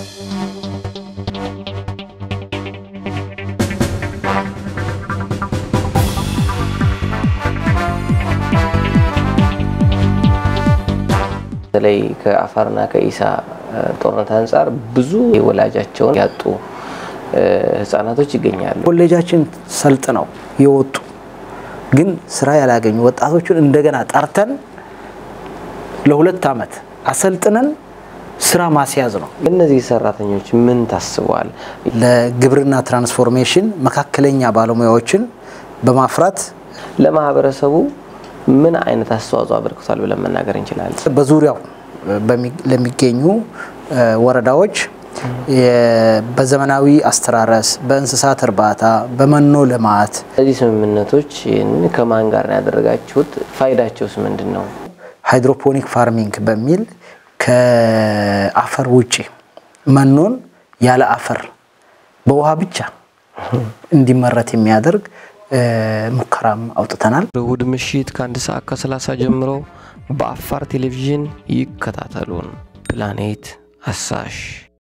በተለይ ከአፋርና ከኢሳ ጦርነት አንጻር ብዙ ወላጃቸውን ያጡ ህጻናቶች ይገኛሉ። ኮሌጃችን ሰልጥነው የወጡ ግን ስራ ያላገኙ ወጣቶችን እንደገና ጠርተን ለሁለት ዓመት አሰልጥነን ስራ ማስያዝ ነው። እነዚህ ሰራተኞች ምን ታስበዋል? ለግብርና ትራንስፎርሜሽን መካከለኛ ባለሙያዎችን በማፍራት ለማህበረሰቡ ምን አይነት አስተዋጽኦ አበርክቷል ብለን መናገር እንችላለን? በዙሪያው ለሚገኙ ወረዳዎች በዘመናዊ አስተራረስ፣ በእንስሳት እርባታ፣ በመኖ ልማት እነዚህ ስምምነቶች ከማን ጋር ነው ያደረጋችሁት? ፋይዳቸውስ ምንድን ነው? ሃይድሮፖኒክ ፋርሚንግ በሚል ከአፈር ውጭ መኖን ያለ አፈር በውሃ ብቻ እንዲመረት የሚያደርግ ሙከራም አውጥተናል። እሁድ ምሽት ከአንድ ሰዓት ከሰላሳ ጀምሮ በአፋር ቴሌቪዥን ይከታተሉን። ፕላኔት አሳሽ